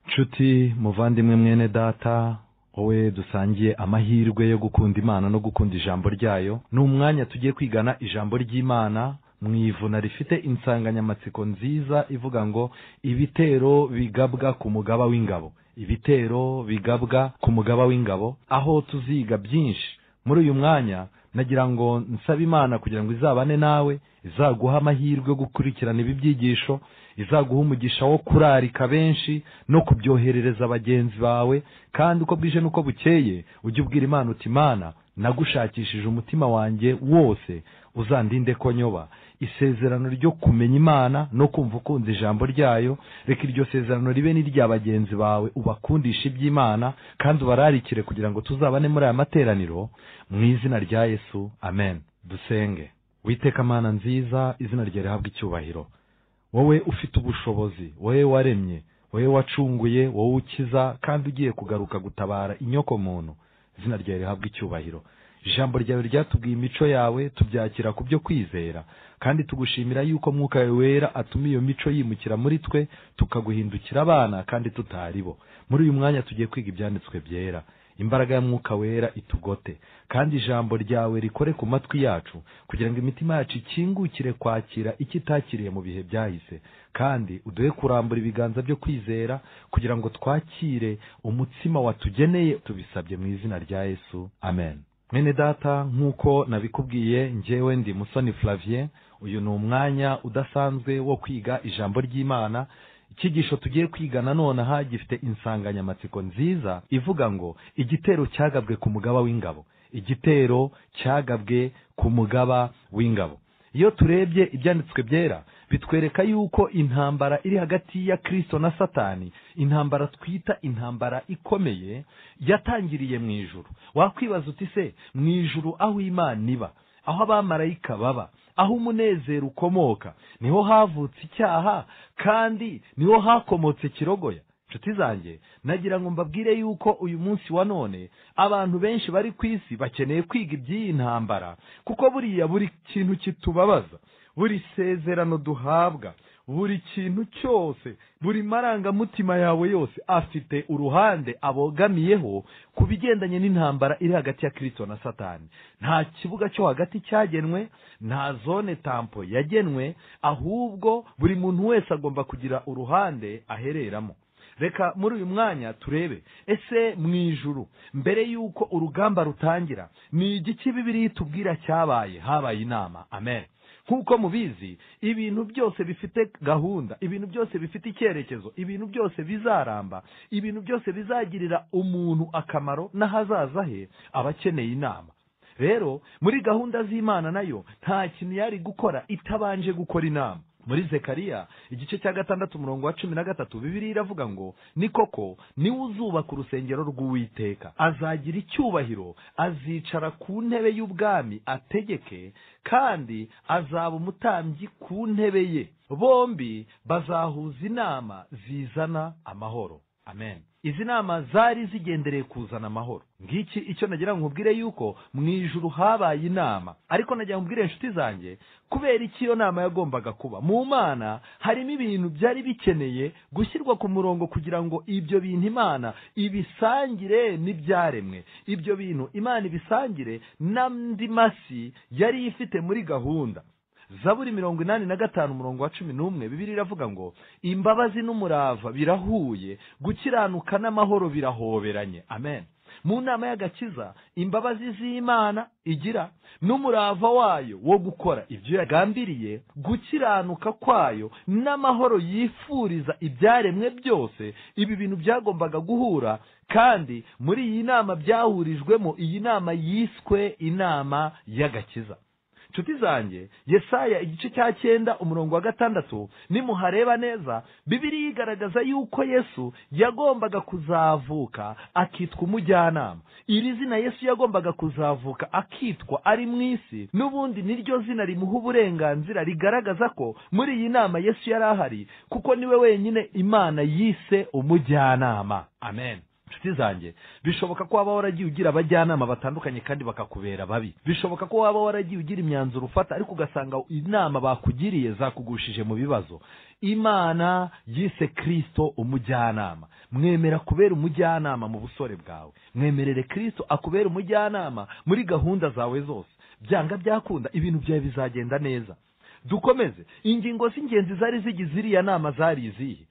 nshuti muvandimwe mwene data wowe dusangiye amahirwe yo gukunda imana no gukunda ijambo ryayo ni umwanya tugiye kwigana ijambo ry'imana mu ivuna rifite insanganyamatsiko nziza ivuga ngo ibitero bigabwa ku mugaba w'ingabo ibitero bigabwa ku mugaba w'ingabo aho tuziga byinshi muri uyu mwanya nagira ngo nsabe imana kugira ngo izabane nawe izaguha amahirwe yo gukurikirana ibi byigisho izaguha umugisha wo kurarika benshi no kubyoherereza bagenzi bawe kandi uko bwije n'uko bukeye ujye ubwira imana uti imana nagushakishije umutima wanjye wose uzandinde ko nyoba isezerano ryo kumenya imana no kumva ukunda ijambo ryayo reka iryo sezerano ribe n'irya bagenzi bawe ubakundisha iby'imana kandi ubararikire kugira ngo tuzabane muri aya materaniro mu izina rya yesu amen dusenge witeka mana nziza izina rya rihabwa icyubahiro wowe ufite ubushobozi wowe waremye wowe wacunguye wowe ukiza kandi ugiye kugaruka gutabara inyoko muntu izina ryawe rihabwa icyubahiro ijambo ryawe ryatubwiye imico yawe tubyakira ku byo kwizera kandi tugushimira yuko mwuka wawe wera atuma iyo mico yimukira muri twe tukaguhindukira abana kandi tutari bo muri uyu mwanya tugiye kwiga ibyanditswe byera imbaraga ya mwuka wera itugote kandi ijambo ryawe rikore ku matwi yacu kugira ngo imitima yacu ikingukire kwakira icyo itakiriye mu bihe byahise kandi uduhe kurambura ibiganza byo kwizera kugira ngo twakire umutsima watugeneye tubisabye mu izina rya yesu amen mwene data nk'uko nabikubwiye njyewe ndi musoni flavien uyu ni umwanya udasanzwe wo kwiga ijambo ry'imana icyigisho tugiye kwiga nanone aha gifite insanganyamatsiko nziza ivuga ngo igitero cyagabwe ku mugaba w'ingabo igitero cyagabwe ku mugaba w'ingabo iyo turebye ibyanditswe byera bitwereka yuko intambara iri hagati ya kirisito na satani intambara twita intambara ikomeye yatangiriye mu ijuru wakwibaza uti se mu ijuru aho imana iba aho abamarayika baba aho umunezero ukomoka niho havutse icyaha kandi niho hakomotse kirogoya inshuti zanjye nagira ngo mbabwire yuko uyu munsi wa none abantu benshi bari ku isi bakeneye kwiga iby'iyi ntambara kuko buriya buri kintu kitubabaza buri sezerano duhabwa buri kintu cyose buri marangamutima yawe yose afite uruhande abogamiyeho ku bigendanye n'intambara iri hagati ya kirisito na satani nta kibuga cyo hagati cyagenwe nta zone tampo yagenwe ahubwo buri muntu wese agomba kugira uruhande ahereramo reka muri uyu mwanya turebe ese mu ijuru mbere y'uko urugamba rutangira ni igiki bibiri tubwira cyabaye habaye inama amen nk'uko mubizi ibintu byose bifite gahunda ibintu byose bifite icyerekezo ibintu byose bizaramba ibintu byose bizagirira umuntu akamaro n'ahazaza he aba akeneye inama rero muri gahunda z'imana nayo nta kintu yari gukora itabanje gukora inama muri zekariya igice cya gatandatu umurongo wa cumi na gatatu bibiri iravuga ngo ni koko niwe uzubaka urusengero rw'uwiteka azagira icyubahiro azicara ku ntebe y'ubwami ategeke kandi azaba umutambyi ku ntebe ye bombi bazahuza inama zizana amahoro amen izi nama zari zigendereye kuzana amahoro ngiki icyo nagira ngo nkubwire yuko mu ijuru habaye inama ariko nagira ngo nkubwire inshuti zanjye kubera iki iyo nama yagombaga kuba mu mana harimo ibintu byari bikeneye gushyirwa ku murongo kugira ngo ibyo bintu imana ibisangire n'ibyaremwe ibyo bintu imana ibisangire n'andi masi yari ifite muri gahunda zaburi mirongo inani na gatanu umurongo wa cumi n'umwe bibiri iravuga ngo imbabazi n'umurava birahuye gukiranuka n'amahoro birahoberanye amen mu nama y'agakiza imbabazi z'imana igira n'umurava wayo wo gukora ibyo yagambiriye gukiranuka kwayo n'amahoro yifuriza ibyaremwe byose ibi bintu byagombaga guhura kandi muri iyi nama byahurijwemo iyi nama yiswe inama y'agakiza inshuti zanjye yesaya igice cya cyenda umurongo wa gatandatu nimuhareba neza bibiri yigaragaza yuko yesu yagombaga kuzavuka akitwa umujyanama iri zina yesu yagombaga kuzavuka akitwa ari mu isi n'ubundi niryo zina rimuha uburenganzira rigaragaza ko muri iyi nama yesu yari ahari kuko niwe wenyine imana yise umujyanama amen inshuti zanjye bishoboka ko waba waragiye ugira abajyanama batandukanye kandi bakakubera babi bishoboka ko waba waragiye ugira imyanzuro ufata ariko ugasanga inama bakugiriye zakugushije mu bibazo imana yise kirisito umujyanama mwemera kubera umujyanama mu busore bwawe mwemerere kirisito akubera umujyanama muri gahunda zawe zose byanga byakunda ibintu byawe bizagenda neza dukomeze ingingo z'ingenzi zari zigize iriya nama zari izihe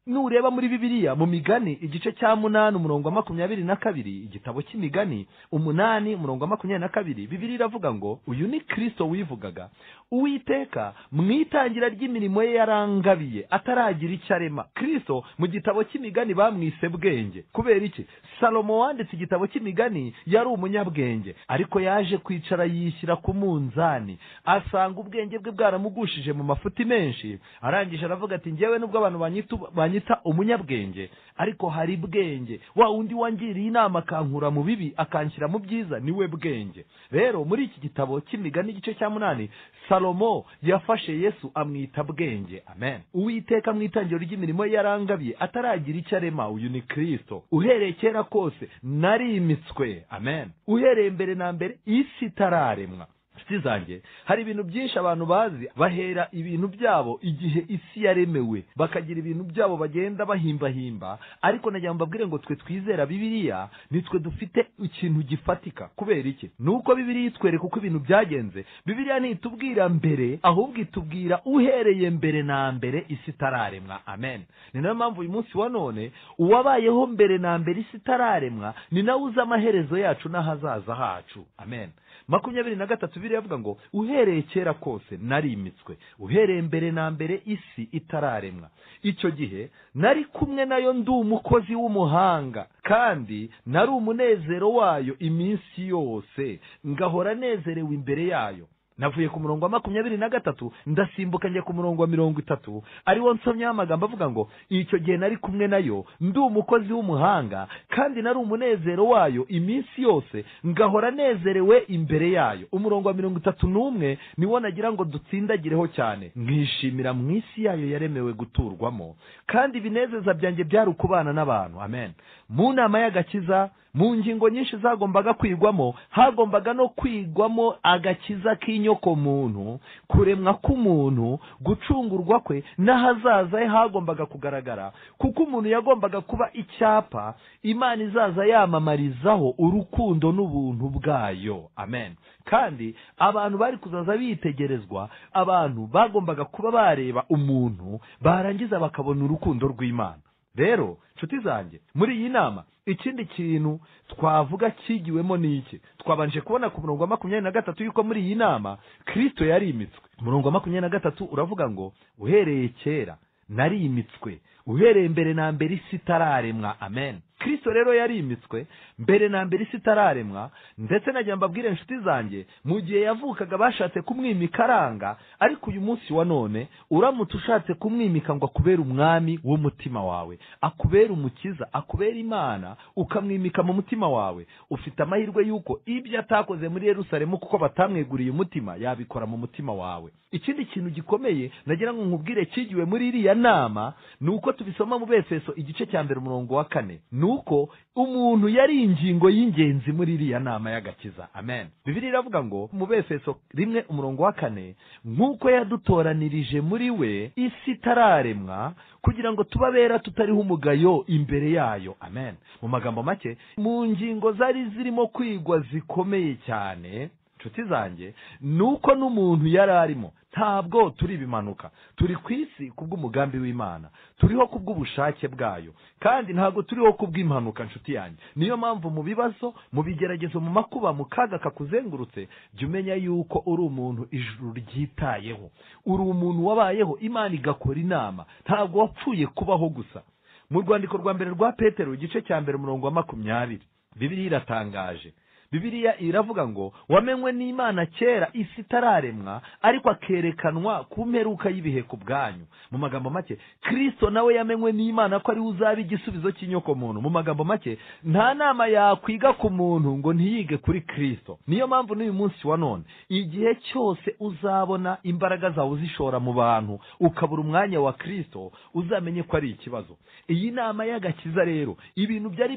nureba muri bibiliya mu migani igice cya munani umurongo wa makumyabiri na kabiri igitabo cy'imigani umunani umurongo wa makumyabiri na kabiri bibiliya iravuga ngo uyu ni kirisito wivugaga uwiteka mu itangira ry'imirimo ye yarangabiye ataragira icyo arema kirisito mu gitabo cy'imigani bamwise bwenge kubera iki salomo wanditse igitabo cy'imigani yari umunyabwenge ariko yaje kwicara yishyira ku munzani asanga ubwenge bwe bwaramugushije mu mafuti menshi arangije aravuga ati ngewe nubwo abantu banyita banyita umunyabwenge ariko hari bwenge wa undi wangiriye inama akankura mu bibi akanshyira mu byiza niwe bwenge rero muri iki gitabo cy'imigani igice cya munani salomo yafashe yesu amwita bwenge amen uwiteka mu itangiriro ry'imirimo ye yarangabiye ataragira icyo arema uyu ni kirisito uhereye kera kose narimitswe amen uhereye mbere na mbere isi itararemwa inshuti zanjye hari ibintu byinshi abantu bazi bahera ibintu byabo igihe isi yaremewe bakagira ibintu byabo bagenda bahimbahimba ariko nagira ngo mbabwire ngo twe twizera bibiliya nitwe dufite ikintu gifatika kubera iki nuko bibiliya itwereka uko ibintu byagenze bibiliya ntitubwira mbere ahubwo itubwira uhereye mbere na mbere isi itararemwa amen ni nayo mpamvu uyu munsi wa none uwabayeho mbere na mbere isi itararemwa ni nawe uzi amaherezo yacu n'ahazaza hacu amen makumyabiri na gatatu bibiliya avuga ngo uhereye kera kose narimitswe uhereye mbere na mbere isi itararemwa icyo gihe nari kumwe nayo ndi umukozi w'umuhanga kandi nari umunezero wayo iminsi yose ngahora nezerewe imbere yayo navuye ku murongo wa makumyabiri na gatatu ndasimbuka njya ku murongo wa mirongo itatu ariwo nsomyeho amagambo avuga ngo icyo gihe nari kumwe nayo ndi umukozi w'umuhanga kandi nari umunezero wayo iminsi yose ngahora nezerewe imbere yayo umurongo wa mirongo itatu n'umwe niwo nagira ngo dutsindagireho cyane mwishimira mu isi yayo yaremewe guturwamo kandi ibinezeza byanjye byari ukubana n'abantu amen mu nama y'agakiza mu ngingo nyinshi zagombaga kwigwamo hagombaga no kwigwamo agakiza k'inyokomuntu kuremwa k'umuntu gucungurwa kwe n'ahazaza he hagombaga kugaragara kuko umuntu yagombaga kuba icyapa imana izaza yamamarizaho urukundo n'ubuntu bwayo amen kandi abantu bari kuzaza bitegerezwa abantu bagombaga kuba bareba umuntu barangiza bakabona urukundo rw'imana rero nshuti zanjye muri iyi nama ikindi kintu twavuga cyigiwemo ni iki twabanje kubona ku murongo wa makumyabiri na gatatu yuko muri iyi nama kirisito yarimitswe umurongo wa makumyabiri na gatatu uravuga ngo uhereye kera narimitswe uhereye mbere na mbere isi itararemwa amen kirisito rero yarimitswe mbere na mbere isi itararemwa ndetse nagira mbabwire inshuti zanjye mu gihe yavukaga bashatse kumwimika aranga ariko uyu munsi wa none uramutse ushatse kumwimika ngo akubere umwami w'umutima wawe akubere umukiza akubere imana ukamwimika mu mutima wawe ufite amahirwe y'uko ibyo atakoze muri Yerusalemu kuko batamweguriye umutima yabikora mu mutima wawe ikindi kintu gikomeye nagira ngo nkubwire cyigiwe muri iriya nama ni uko tubisoma mu befeso igice cya mbere umurongo wa kane ni uko umuntu yari ingingo y'ingenzi muri iriya nama y'agakiza amen bibiri iravuga ngo mu befeso rimwe umurongo wa kane nk'uko yadutoranirije muri we isi itararemwa kugira ngo tubabera tutariho umugayo imbere yayo amen mu magambo make mu ngingo zari zirimo kwigwa zikomeye cyane inshuti zanjye ni uko n'umuntu yari arimo ntabwo turi ibimanuka turi ku isi kubw'umugambi w'imana turiho kubw'ubushake bwayo kandi ntabwo turiho kubw'impanuka inshuti yanjye niyo mpamvu mu bibazo mu bigeragezo mu makuba mu kaga kakuzengurutse jya umenya yuko uri umuntu ijuru ryitayeho uri umuntu wabayeho imana igakora inama ntabwo wapfuye kubaho gusa mu rwandiko rwa mbere rwa petero igice cya mbere umurongo wa makumyabiri bibiri iratangaje bibiliya iravuga ngo wamenywe n'imana kera isi itararemwa ariko akerekanwa ku mperuka y'ibihe ku bwanyu mu magambo make kirisito nawe yamenywe n'imana ko ariwe uzaba igisubizo cy'inyoko muntu mu magambo make nta nama yakwiga ku muntu ngo ntiyige kuri kirisito niyo mpamvu n'uyu munsi wa none igihe cyose uzabona imbaraga zawe uzishora mu bantu ukabura umwanya wa kirisito uzamenye ko ari ikibazo iyi nama y'agakiza rero ibintu byari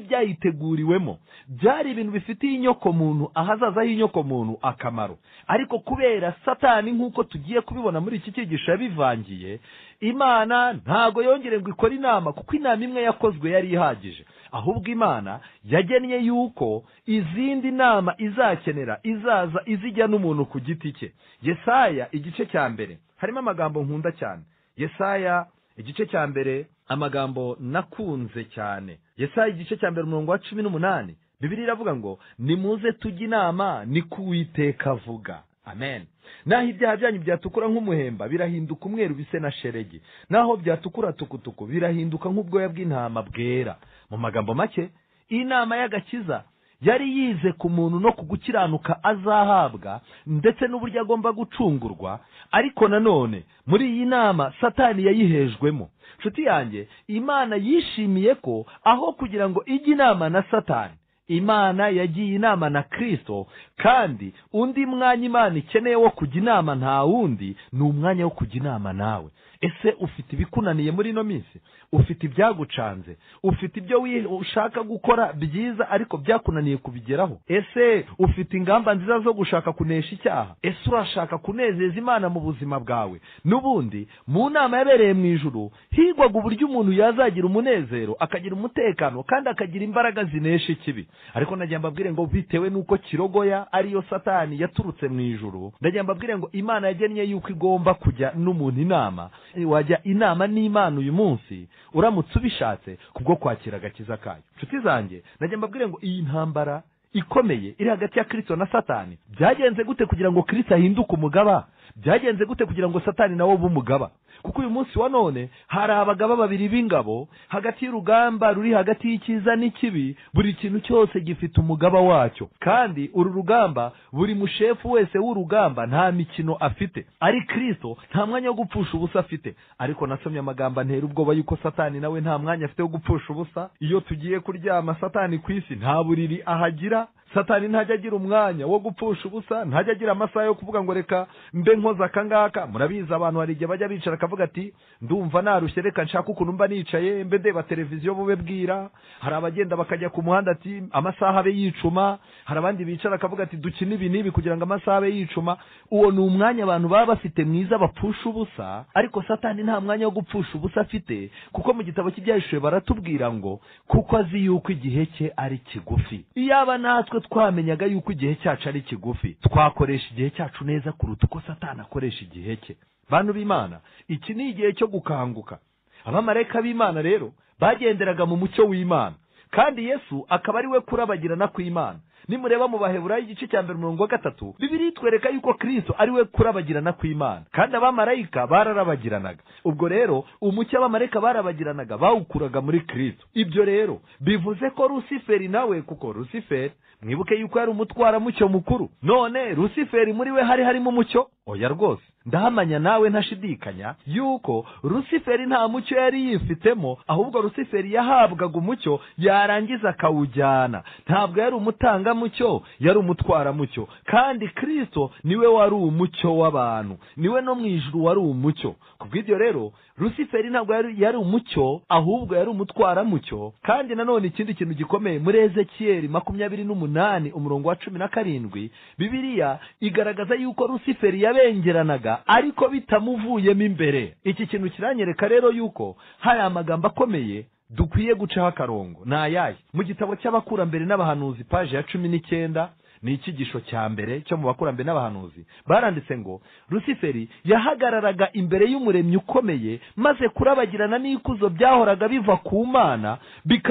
byayiteguriwemo byari ibintu bifitiye inyoko muntu ahazazaho inyoko muntu akamaro ariko kubera satani nk'uko tugiye kubibona muri iki cyigisho yabivangiye imana ntago yongere ngo ikore inama kuko inama imwe yakozwe yari ihagije ahubwo imana yagennye yuko izindi nama izakenera izaza izijya n'umuntu ku giti cye yesaya igice cya mbere harimo amagambo nkunda cyane yesaya igice cya mbere amagambo nakunze cyane yesaya igice cya mbere umurongo wa cumi n'umunani bibiri iravuga ngo nimuze tujye inama ni kuwiteka avuga amen naho ibyaha byanyu byatukura nk'umuhemba birahinduka umweru bise na sheregi naho byatukura tukutuku birahinduka nk'ubwoya bw'intama bwera mu magambo make inama y'agakiza yari yize ku muntu no ku gukiranuka azahabwa ndetse n'uburyo agomba gucungurwa ariko nanone muri iyi nama satani yayihejwemo nshuti yanjye imana yishimiye ko aho kugira ngo ijye inama na satani imana yagiye inama na kirisito kandi undi mwanya imana ikeneye wo kujya inama nta wundi ni umwanya wo kujya inama nawe ese ufite ibikunaniye muri ino minsi ufite ibyagucanze ufite ibyo ushaka gukora byiza ariko byakunaniye kubigeraho ese ufite ingamba nziza zo gushaka kunesha icyaha ese urashaka kunezeza imana mu buzima bwawe n'ubundi mu nama yabereye mu ijuru higwaga uburyo umuntu yazagira umunezero akagira umutekano kandi akagira imbaraga zinesha ikibi ariko ndagira mbabwire ngo bitewe n'uko kirogoya ariyo satani yaturutse mu ijuru ndagira mbabwire ngo imana yagennye yuko igomba kujya n'umuntu inama wajya inama n'imana uyu munsi uramutse ubishatse kubwo kwakira agakiza kayo inshuti zanjye ndagira mbabwire ngo iyi ntambara ikomeye iri hagati ya kirisito na satani byagenze gute kugira ngo kirisito ahinduke umugaba byagenze gute kugira ngo satani nawe ube umugaba kuko uyu munsi wa none hari abagaba babiri b'ingabo hagati y'urugamba ruri hagati y'icyiza n'ikibi buri kintu cyose gifite umugaba wacyo kandi uru rugamba buri mushefu wese w'urugamba nta mikino afite ari kirisito nta mwanya wo gupfusha ubusa afite ariko nasomye amagambo antera ubwoba yuko satani nawe nta mwanya afite wo gupfusha ubusa iyo tugiye kuryama satani ku isi nta buriri ahagira satani ntajya agira umwanya wo gupfusha ubusa ntajya agira amasaha yo kuvuga ngo reka mbe nkoze aka ngaka murabizi abantu hari igihe bajya bicara akavuga ati ndumva narushye reka nshaka ukuntu mba nicaye mbe ndeba televiziyo bube bwira hari abagenda bakajya ku muhanda ati amasaha abe yicuma hari abandi bicara akavuga ati dukine ibi n'ibi kugira ngo amasaha abe yicuma uwo ni umwanya abantu baba bafite mwiza bapfusha ubusa ariko satani nta mwanya wo gupfusha ubusa afite kuko mu gitabo cy'ibyahishije baratubwira ngo kuko azi yuko igihe cye ari kigufi iyaba natwe twamenyaga yuko igihe cyacu ari kigufi twakoresha igihe cyacu neza kuruta uko satani akoresha igihe cye bantu b'imana iki ni igihe cyo gukanguka abamarayika b'imana rero bagenderaga mu mucyo w'imana kandi yesu akaba ari we kurabagirana kw'imana nimureba mu baheburayo igice cya mbere umurongo wa gatatu bibiri twereka yuko kirisito ari we kurabagirana kw'imana kandi abamarayika bararabagiranaga ubwo rero umucyo abamarayika barabagiranaga bawukuraga muri kirisito ibyo rero bivuze ko rusiferi nawe kuko rusiferi mwibuke yuko yari umutwaramucyo mukuru none rusiferi muri we hari harimo umucyo oya rwose ndahamanya nawe ntashidikanya yuko rusiferi nta mucyo yari yifitemo ahubwo rusiferi yahabwaga umucyo yarangiza akawujyana ntabwo yari umutangamucyo yari umutwaramucyo kandi kirisito niwe wari umucyo w'abantu niwe no mu ijuru wari umucyo ku bw'ibyo rero rusiferi ntabwo yari umucyo ahubwo yari umutwaramucyo kandi nanone ikindi kintu gikomeye muri ezekiyeri makumyabiri n'umunani umurongo wa cumi na karindwi bibiriya igaragaza yuko rusiferi yabengeranaga ariko bitamuvuyemo imbere iki kintu kiranyereka rero yuko hari amagambo akomeye dukwiye gucaho akarongo ni ayahe mu gitabo cy'abakurambere n'abahanuzi paje ya cumi n'icyenda ni icyigisho cya mbere cyo mu bakurambere n'abahanuzi baranditse ngo rusiferi yahagararaga imbere y'umuremyi ukomeye maze kurabagirana n'ikuzo byahoraga biva ku mana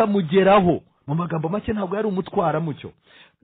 bikamugeraho mu magambo make ntabwo yari umutwaramucyo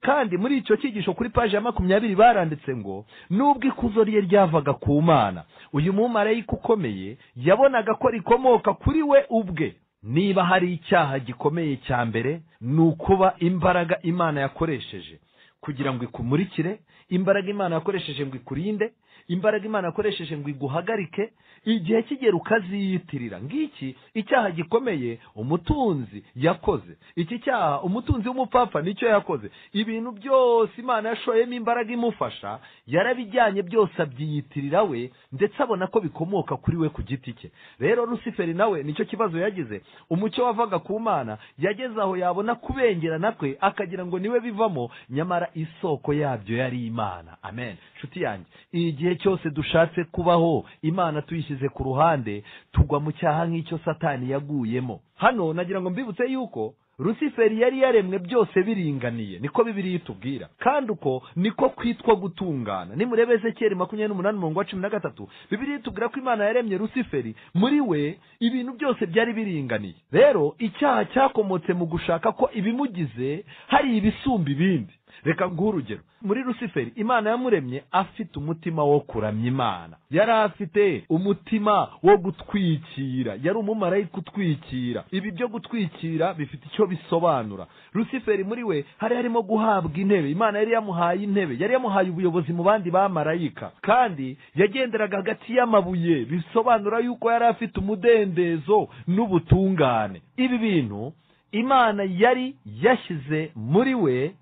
kandi muri icyo cyigisho kuri paji ya makumyabiri baranditse ngo nubwo ikuzo rye ryavaga ku mana uyu mumarayika ukomeye yabonaga ko rikomoka kuri we ubwe niba hari icyaha gikomeye cya mbere ni ukuba imbaraga imana yakoresheje kugira ngo ikumurikire imbaraga imana yakoresheje ngo ikurinde imbaraga imana yakoresheje ngo iguhagarike igihe kigera ukaziyitirira ngiki icyaha gikomeye umutunzi yakoze iki cyaha umutunzi w'umupfapfa nicyo yakoze ibintu byose imana yashoyemo imbaraga imufasha yarabijyanye byose abyiyitirira we ndetse abona ko bikomoka kuri we ku giti cye rero rusiferi nawe nicyo kibazo yagize umucyo wavaga ku mana yageze aho yabona kubengerana kwe akagira ngo niwe bivamo nyamara isoko yabyo yari imana amen nshuti yanjye igihe cyose dushatse kubaho imana tuyishyize ku ruhande tugwa mu cyaha nk'icyo satani yaguyemo hano nagira ngo mbibutse yuko rusiferi yari yaremwe byose biringaniye niko bibiri itubwira kandi uko niko kwitwa gutungana nimurebe ezekiyeli makumyabiri n'umunani umurongo wa cumi na gatatu bibiri itubwira ko imana yaremye rusiferi muri we ibintu byose byari biringaniye rero icyaha cyakomotse mu gushaka ko ibimugize hari ibisumba ibindi reka nguhe urugero muri rusiferi imana yamuremye afite umutima wo kuramya imana yari afite umutima wo gutwikira yari umumarayika utwikira ibi byo gutwikira bifite icyo bisobanura rusiferi muri we hari harimo guhabwa intebe imana yari yamuhaye intebe yari yamuhaye ubuyobozi mu bandi bamarayika kandi yagenderaga hagati y'amabuye bisobanura yuko yari afite umudendezo n'ubutungane ibi bintu imana yari yashyize muri we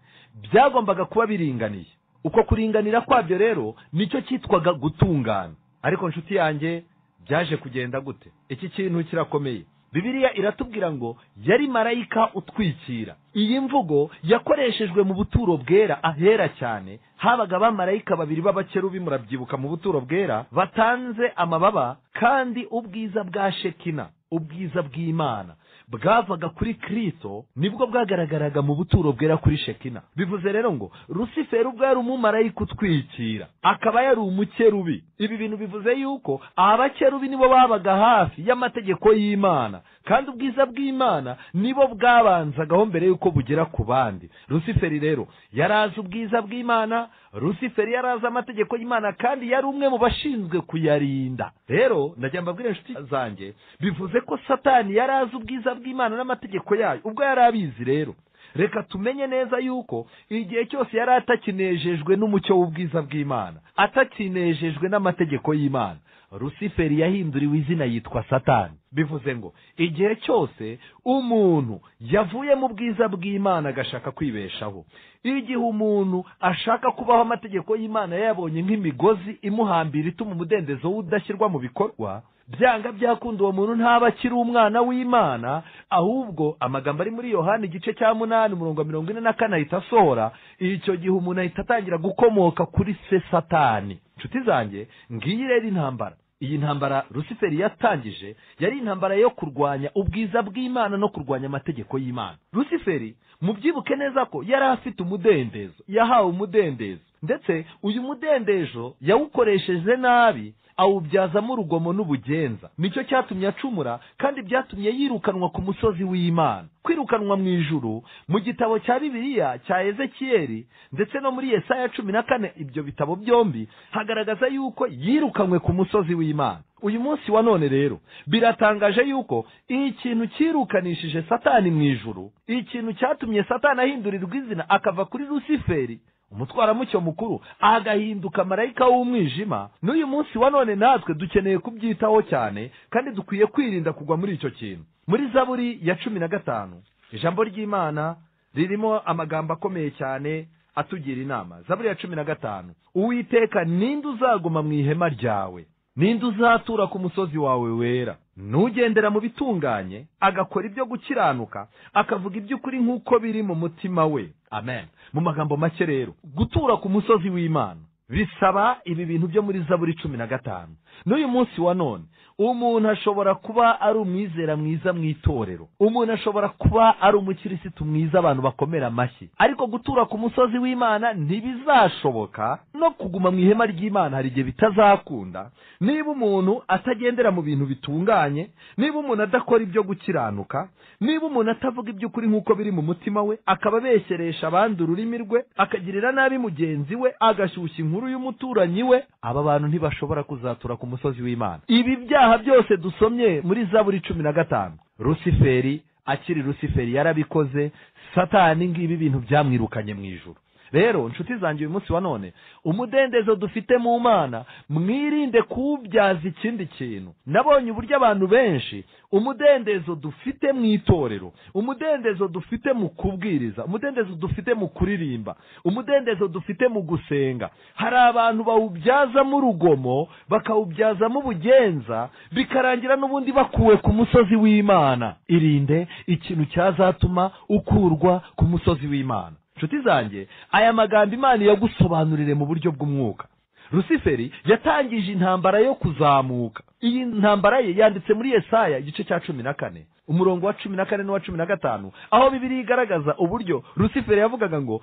byagombaga kuba biringaniye uko kuringanira kwabyo rero nicyo cyitwaga gutungana ariko inshuti yanjye byaje kugenda gute iki kintu kirakomeye bibiriya iratubwira ngo yari marayika utwikira iyi mvugo yakoreshejwe mu buturo bwera ahera cyane habaga abamarayika babiri b'abakerubi murabyibuka mu buturo bwera batanze amababa kandi ubwiza bwa shekina ubwiza bw'imana bwavaga kuri kirisito nibwo bwagaragaraga mu buturo bwera kuri shekina bivuze rero ngo rusiferi ubwo yari umumarayika utwikira akaba yari umukerubi ibi bintu bivuze yuko abakerubi nibo babaga hafi y'amategeko y'imana kandi ubwiza bw'imana nibo bwabanzagaho mbere y'uko bugera ku bandi rusiferi rero yari azi ubwiza bw'imana rusiferi yari azi amategeko y'imana kandi yari umwe mu bashinzwe kuyarinda rero ndajya mbabwira inshuti zanjye bivuze ko satani yari azi ubwiza bw'imana n'amategeko yayo ubwo yari abizi rero reka tumenye neza yuko igihe cyose yari atakinejejwe n'umucyo w'ubwiza bw'imana atakinejejwe n'amategeko y'imana rusiferi yahinduriwe izina yitwa satani bivuze ngo igihe cyose umuntu yavuye mu bwiza bw'imana agashaka kwibeshaho igihe umuntu ashaka kubaho amategeko y'imana yayabonye nk'imigozi imuhambira ituma umudendezo w'udashyirwa mu bikorwa byanga byakunda uwo muntu ntaba akiri umwana w'imana ahubwo amagambo ari muri yohani igice cya munani umurongo mirongo ine na kane ahita asohora icyo gihe umuntu ahita atangira gukomoka kuri se satani inshuti zanjye ngiyi rero intambara iyi ntambara rusiferi yatangije yari intambara yo kurwanya ubwiza bw'imana no kurwanya amategeko y'imana rusiferi mubyibuke neza ko yari afite umudendezo yahawe umudendezo ndetse uyu mudendezo yawukoresheje nabi awubyazamo urugomo n'ubugenza nicyo cyatumye acumura kandi byatumye yirukanwa ku musozi w'imana kwirukanwa mu ijuru mu gitabo cya bibiliya cya ezekiyeli ndetse no muri yesaya cumi na kane ibyo bitabo byombi hagaragaza yuko yirukanywe ku musozi w'imana uyu munsi wa none rero biratangaje yuko ikintu cyirukanishije satani mu ijuru ikintu cyatumye satani ahindurirwa izina akava kuri rusiferi umutwaramucyo mukuru agahinduka marayika w'umwijima n'uyu munsi wa none natwe dukeneye kubyitaho cyane kandi dukwiye kwirinda kugwa muri icyo kintu muri zaburi ya cumi na gatanu ijambo ry'imana ririmo amagambo akomeye cyane atugira inama zaburi ya cumi na gatanu uwiteka ninde uzaguma mu ihema ryawe ninde uzatura ku musozi wawe wera n'ugendera mu bitunganye agakora ibyo gukiranuka akavuga iby'ukuri nk'uko biri mu mutima we amen mu magambo make rero gutura ku musozi w'imana bisaba ibi bintu byo muri zaburi cumi na gatanu n'uyu munsi wa none umuntu ashobora kuba ari umwizera mwiza mu itorero umuntu ashobora kuba ari umukirisitu mwiza abantu bakomera amashyi ariko gutura ku musozi w'imana ntibizashoboka no kuguma mu ihema ry'imana hari igihe bitazakunda niba umuntu atagendera mu bintu bitunganye niba umuntu adakora ibyo gukiranuka niba umuntu atavuga iby'ukuri nk'uko biri mu mutima we akaba abeshyeresha abandi ururimi rwe akagirira nabi mugenzi we agashyushya inkuru y'umuturanyi we aba bantu ntibashobora kuzatura ku musozi w'imana ibi byaha ibyaha byose dusomye muri zaburi cumi na gatanu rusiferi akiri rusiferi yarabikoze satani ngibi bintu byamwirukanye mu ijuru rero nshuti zanjye uyu munsi wa none umudendezo dufite mu mana mwirinde kuwubyaza ikindi kintu nabonye uburyo abantu benshi umudendezo dufite mu itorero umudendezo dufite mu kubwiriza umudendezo dufite mu kuririmba umudendezo dufite mu gusenga hari abantu bawubyazamo urugomo bakawubyazamo ubugenza bikarangira n'ubundi bakuwe ku musozi w'imana irinde ikintu cyazatuma ukurwa ku musozi w'imana inshuti zanjye aya magambo imana yagusobanurire mu buryo bw'umwuka rusiferi yatangije intambara yo kuzamuka iyi ntambara ye yanditse muri yesaya igice cya cumi na kane umurongo wa cumi na kane n'uwa cumi na gatanu aho bibiri igaragaza uburyo rusiferi yavugaga ngo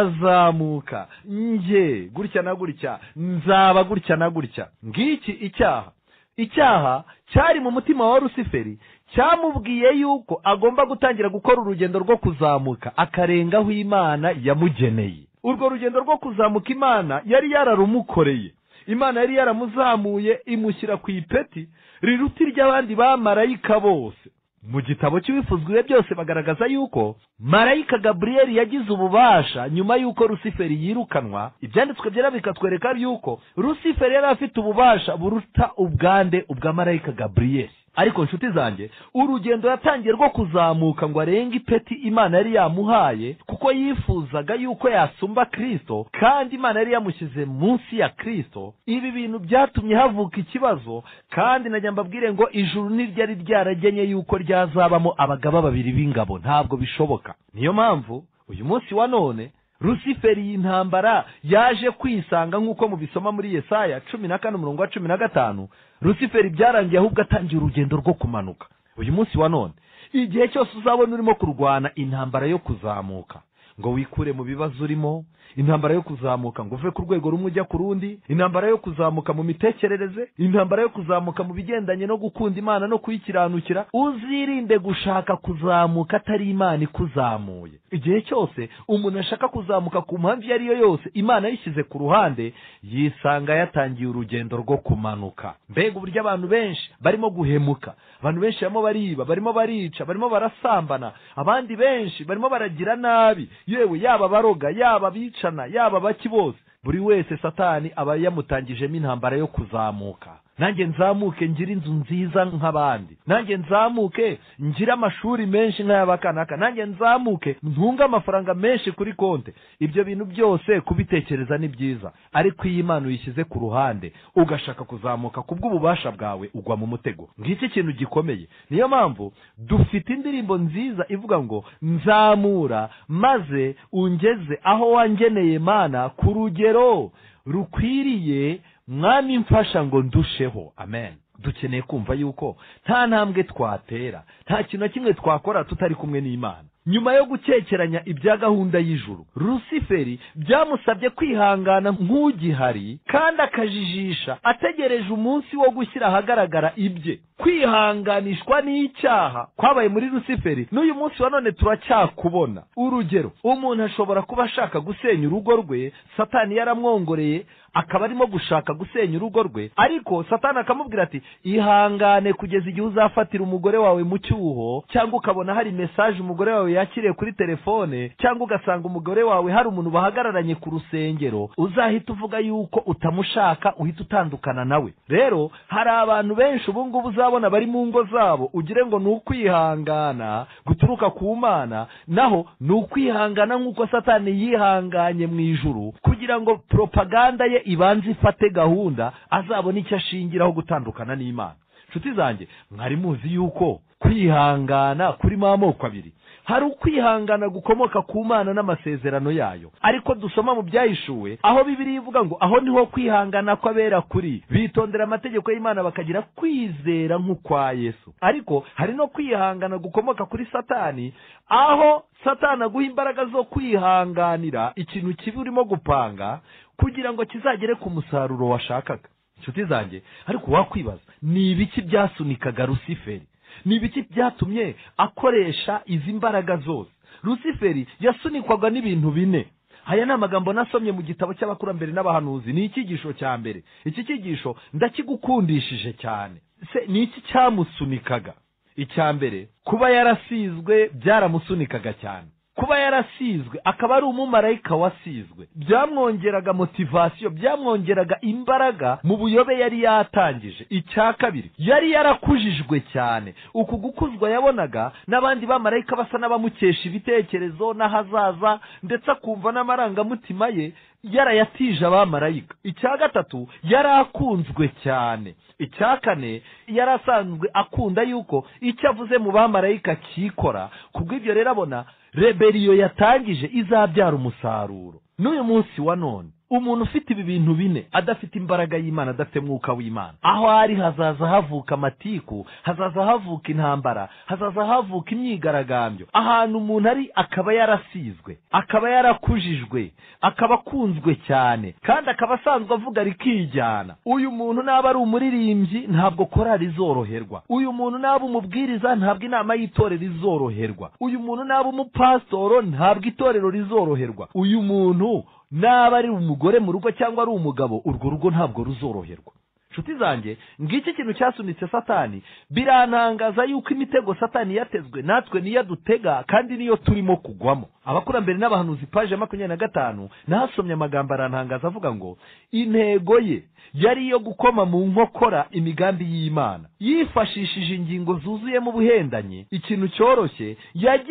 nzazamuka nge gutya na gutya nzaba gutya na gutya ngiki icyaha icyaha cyari mu mutima wa rusiferi cyamubwiye yuko agomba gutangira gukora urugendo rwo kuzamuka akarengaho imana yamugeneye urwo rugendo rwo kuzamuka imana yari yararumukoreye imana yari yaramuzamuye imushyira ku ipeti riruta iry'abandi bamarayika bose mu gitabo cy'ibifuzwiwe byose bagaragaza yuko marayika gaburiyeli yagize ububasha nyuma y'uko rusiferi yirukanwa ibyanditswe byera bikatwereka yuko rusiferi yari afite ububasha buruta ubwande ubwa marayika gaburiyeli ariko nshuti zanjye urugendo yatangiye rwo kuzamuka ngo arenge ipeti imana yari yamuhaye kuko yifuzaga yuko yasumba kirisito kandi imana yari yamushyize munsi ya kirisito ibi bintu byatumye havuka ikibazo kandi najya mbabwire ngo ijuru ntiryari ryaragenye yuko ryazabamo abagaba babiri b'ingabo ntabwo bishoboka niyo mpamvu uyu munsi wa none rusiferi y'intambara yaje kwisanga nk'uko mubisoma muri yesaya cumi na kane umurongo wa cumi na gatanu rusiferi byarangiye ahubwo atangiye urugendo rwo kumanuka uyu munsi wa none igihe cyose uzabona urimo kurwana intambara yo kuzamuka ngo wikure mu bibazo urimo intambara yo kuzamuka ngo uve ku rwego rumwe ujya ku rundi intambara yo kuzamuka mu mitekerereze intambara yo kuzamuka mu bigendanye no gukunda imana no kuyikiranukira uzirinde gushaka kuzamuka atari imana ikuzamuye igihe cyose umuntu ashaka kuzamuka ku mpamvu iyo ari yo yose imana yishyize ku ruhande yisanga yatangiye urugendo rwo kumanuka mbega uburyo abantu benshi barimo guhemuka abantu benshi barimo bariba barimo barica barimo barasambana abandi benshi barimo baragira nabi yewe yaba baroga yaba abicana yaba baki bose buri wese satani aba yamutangijemo intambara yo kuzamuka nanjye nzamuke ngire inzu nziza nk'abandi nanjye nzamuke ngire amashuri menshi nk'ay'abakanaka nanjye nzamuke ntunge amafaranga menshi kuri konte ibyo bintu byose kubitekereza ni byiza ariko iyo imana uyishyize ku ruhande ugashaka kuzamuka ku bw'ububasha bwawe ugwa mu mutego ngiki ikintu gikomeye niyo mpamvu dufite indirimbo nziza ivuga ngo nzamura maze ungeze aho wangeneye imana ku rugero rukwiriye mwami mfasha ngo ndusheho amen dukeneye kumva yuko nta ntambwe twatera nta kintu na kimwe twakora tutari kumwe n'imana nyuma yo gukekeranya ibya gahunda y'ijuru rusiferi byamusabye kwihangana nk'ugihari kandi akajijisha ategereje umunsi wo gushyira ahagaragara ibye kwihanganishwa n'icyaha kwabaye muri rusiferi n'uyu munsi wa none turacyakubona urugero umuntu ashobora kuba ashaka gusenya urugo rwe satani yaramwongoreye akaba arimo gushaka gusenya urugo rwe ariko satani akamubwira ati ihangane kugeza igihe uzafatira umugore wawe mu cyuho cyangwa ukabona hari mesaje umugore wawe yakiriye kuri telefone cyangwa ugasanga umugore wawe hari umuntu bahagararanye ku rusengero uzahita uvuga yuko utamushaka uhita utandukana nawe rero hari abantu benshi ubu ngubu uzabona bari mu ngo zabo ugire ngo ni ukwihangana guturuka ku mana naho ni ukwihangana nk'uko satani yihanganye mu ijuru kugira ngo propaganda ye ibanze ifate gahunda azabona icyo ashingiraho gutandukana n'imana inshuti zanjye mwari muzi yuko kwihangana kurimo amoko abiri hari ukwihangana gukomoka ku mana n'amasezerano yayo ariko dusoma mu byahishuwe aho bibiri ivuga ngo aho niho kwihangana kw'abera kuri bitondera amategeko y'imana bakagira kwizera nk'ukwa yesu ariko hari no kwihangana gukomoka kuri satani aho satani aguha imbaraga zo kwihanganira ikintu kibi urimo gupanga kugira ngo kizagere ku musaruro washakaga inshuti zanjye ariko wakwibaza ni ibiki byasunikaga rusiferi ni ibiki byatumye akoresha izi mbaraga zose rusiferi yasunikwaga n'ibintu bine aya ni amagambo nasomye mu gitabo cy'abakurambere n'abahanuzi ni icyigisho cya mbere iki cyigisho ndakigukundishije cyane se ni iki cyamusunikaga icya mbere kuba yarasizwe byaramusunikaga cyane kuba yarasizwe akaba ari umumarayika wasizwe byamwongeraga motivasiyo byamwongeraga imbaraga mu buyobe yari yatangije icya kabiri yari yarakujijwe cyane uku gukuzwa yabonaga n'abandi bamarayika basa n'abamukesha ibitekerezo n'ahazaza ndetse akumva n'amarangamutima ye yarayatije abamarayika icya gatatu yari akunzwe cyane icya kane yari asanzwe akunda yuko icyo avuze mu bamarayika kikora kubw'ibyo rero abona reberiyo yatangije izabyara umusaruro n'uyu munsi wa none umuntu ufite ibi bintu bine adafite imbaraga y'imana adafite mwuka w'imana aho ari hazaza havuka amatiku hazaza havuka intambara hazaza havuka imyigaragambyo ahantu umuntu ari akaba yarasizwe akaba yarakujijwe akaba akunzwe cyane kandi akaba asanzwe avuga rikijyana uyu muntu naba ari umuririmbyi ntabwo korari izoroherwa uyu muntu naba umubwiriza ntabwo inama y'itorero izoroherwa uyu muntu naba umupasitoro ntabwo itorero rizoroherwa uyu muntu naba ari umugore mu rugo cyangwa ari umugabo urwo rugo ntabwo ruzoroherwa inshuti zanjye ngiki kintu cyasunitse satani birantangaza yuko imitego satani yatezwe natwe niyo dutega kandi niyo turimo kugwamo abakurambere n'abahanuzi paje makumyabiri na gatanu nahasomye amagambo arantangaza avuga ngo intego ye yari iyo gukoma mu nkokora imigambi y'imana yifashishije ingingo zuzuyemo ubuhendanyi ikintu cyoroshye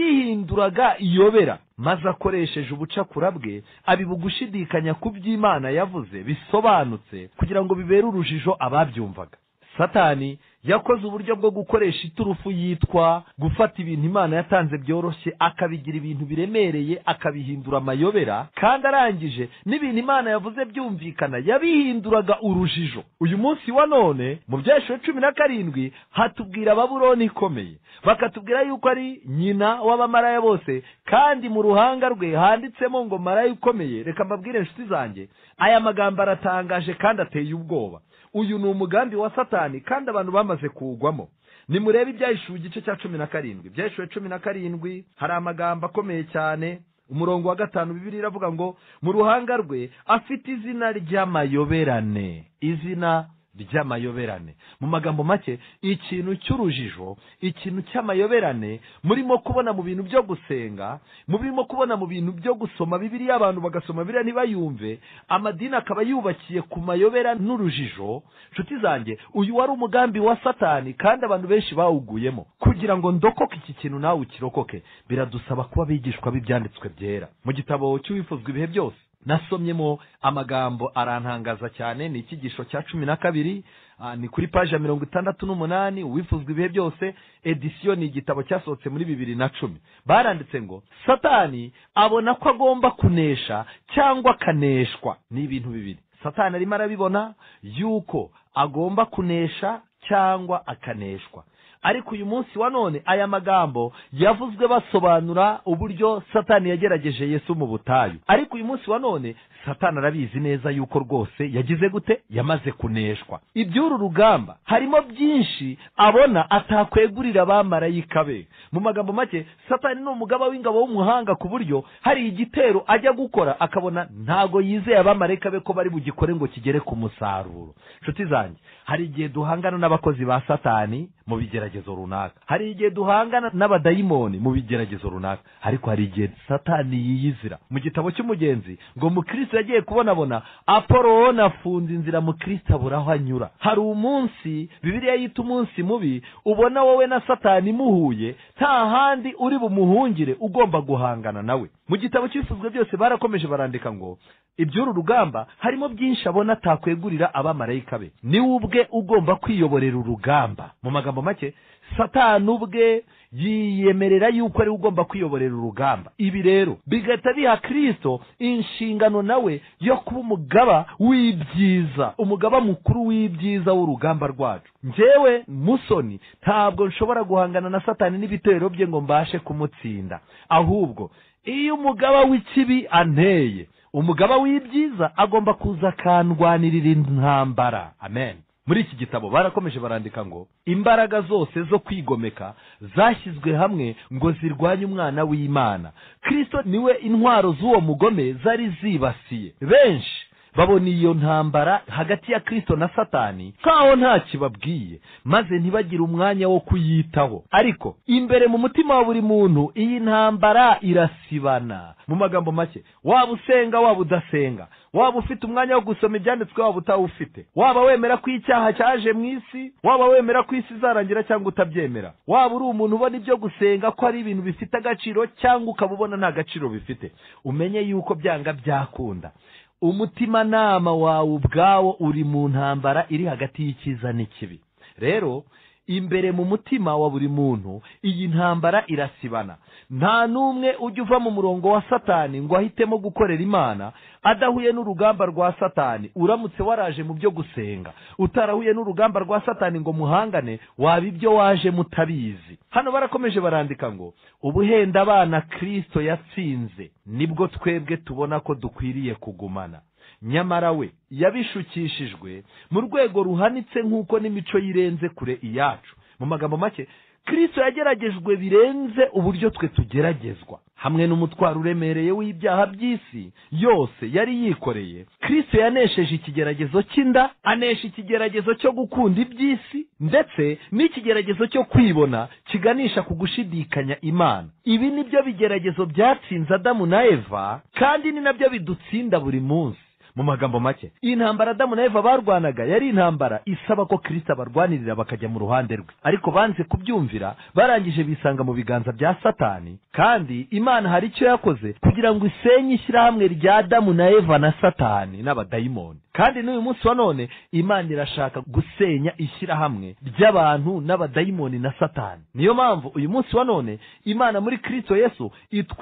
yagihinduraga iyobera maze akoresheje ubucakura bwe abibugushidikanya ku by'imana yavuze bisobanutse kugira ngo bibere urujijo ababyumvaga satani yakoze uburyo bwo gukoresha iturufu yitwa gufata ibintu imana yatanze byoroshye akabigira ibintu biremereye akabihindura amayobera kandi arangije n'ibintu imana yavuze byumvikana yabihinduraga urujijo uyu munsi wa none mu byeshuri cumi na karindwi hatubwira baburoni ikomeye bakatubwira yuko ari nyina w'abamaraya bose kandi mu ruhanga rwe handitsemo ngo maraya ukomeye reka mbabwire inshuti zanjye aya magambo aratangaje kandi ateye ubwoba uyu ni umugambi wa satani kandi abantu bamaze kuwugwamo nimurebe ibyahishuwe igice cya cumi na karindwi ibyahishuwe cumi na karindwi hari amagambo akomeye cyane umurongo wa gatanu bibiri iravuga ngo mu ruhanga rwe afite izina ry'amayoberane izina ry'amayoberane mu magambo make ikintu cy'urujijo ikintu cy'amayoberane murimo kubona mu bintu byo gusenga murimo kubona mu bintu byo gusoma bibiriya abantu bagasoma biriya ntibayumve amadini akaba yubakiye ku mayobera n'urujijo nshuti zanjye uyu wari umugambi wa satani kandi abantu benshi bawuguyemo kugira ngo ndokoke iki kintu nawe ukirokoke biradusaba kuba abigishwa b'ibyanditswe byera mu gitabo cy'uwifuzwa ibihe byose nasomyemo amagambo arantangaza cyane ni icyigisho cya cumi na kabiri ni kuri paji ya mirongo itandatu n'umunani uwifuzwa ibihe byose edisiyo ni igitabo cyasohotse muri bibiri na cumi baranditse ngo satani abona ko agomba kunesha cyangwa akaneshwa ni ibintu bibiri satani arimo arabibona yuko agomba kunesha cyangwa akaneshwa ariko uyu munsi wa none aya magambo yavuzwe basobanura uburyo satani yagerageje yesu mu butayu ariko uyu munsi wa none satani arabizi neza yuko rwose yagize gute yamaze kuneshwa iby'uru rugamba harimo byinshi abona atakwegurira abamarayika be mu magambo make satani ni umugaba w'ingabo w'umuhanga ku buryo hari igitero ajya gukora akabona ntago yizeye abamarayika be ko bari bugikore ngo kigere ku musaruro inshuti zanjye hari igihe duhangana n'abakozi ba satani mu bigeragezo runaka hari igihe duhangana n'abadayimoni mu bigeragezo runaka ariko hari igihe satani yiyizira mu gitabo cy'umugenzi ngo mukristo yagiye kubonabona apoloni afunze inzira mukristo abura aho anyura hari umunsi bibiliya yita umunsi mubi ubona wowe na satani muhuye nta handi uri bumuhungire ugomba guhangana nawe mu gitabo cy'ibisuzwe byose barakomeje barandika ngo iby'uru rugamba harimo byinshi abona atakwegurira abamarayika be niwe ubwe ugomba kwiyoborera urugamba mu magambo make satani ubwe yiyemerera yuko ariwe ugomba kwiyoborera urugamba ibi rero bigahita biha kirisito inshingano nawe yo kuba umugaba w'ibyiza umugaba mukuru w'ibyiza w'urugamba rwacu njyewe musoni ntabwo nshobora guhangana na satani n'ibitero bye ngo mbashe kumutsinda ahubwo iyo umugaba w'ikibi anteye umugaba w'ibyiza agomba kuza akandwanirira intambara amen muri iki gitabo barakomeje barandika ngo imbaraga zose zo kwigomeka zashyizwe hamwe ngo zirwanye umwana w'imana kirisito niwe intwaro z'uwo mugome zari zibasiye benshi babona iyo ntambara hagati ya kirisito na satani nkaho nta kibabwiye maze ntibagire umwanya wo kuyitaho ariko imbere mu mutima wa buri muntu iyi ntambara irasibana mu magambo make waba usenga waba udasenga waba ufite umwanya wo gusoma ibyanditswe waba utawufite waba wemera ko icyaha cyaje mu isi waba wemera ko isi izarangira cyangwa utabyemera waba uri umuntu ubona ibyo gusenga ko ari ibintu bifite agaciro cyangwa ukaba ubona nta gaciro bifite umenye yuko byanga byakunda umutimanama wawe ubwawo uri mu ntambara iri hagati y'icyiza n'ikibi rero imbere mu mutima wa buri muntu iyi ntambara irasibana nta n'umwe ujya uva mu murongo wa satani ngo ahitemo gukorera imana adahuye n'urugamba rwa satani uramutse waraje mu byo gusenga utarahuye n'urugamba rwa satani ngo muhangane waba ibyo waje mutabizi hano barakomeje barandika ngo ubuhenda abana kirisito yatsinze nibwo twebwe tubona ko dukwiriye kugumana nyamara we yabishukishijwe mu rwego ruhanitse nk'uko n'imico y'irenze kure iyacu mu magambo make kirisito yageragejwe birenze uburyo twe tugeragezwa hamwe n'umutwaro uremereye w'ibyaha by'isi yose yari yikoreye kirisito yanesheje ikigeragezo cy'inda anesha ikigeragezo cyo gukunda iby'isi ndetse n'ikigeragezo cyo kwibona kiganisha ku gushidikanya imana ibi ni byo bigeragezo byatsinze adamu na eva kandi ni nabyo bidutsinda buri munsi mu magambo make iyi ntambara adamu na eva barwanaga yari intambara isaba ko kirisita barwanirira bakajya mu ruhande rwe ariko banze kubyumvira barangije bisanga mu biganza bya satani kandi imana hari icyo yakoze kugira ngo isenye ishyirahamwe rya adamu na eva na satani n'abadayimoni kandi n'uyu munsi wa none imana irashaka gusenya ishyirahamwe ry'abantu n'abadayimoni na satani niyo mpamvu uyu munsi wa none imana muri kirisito yesu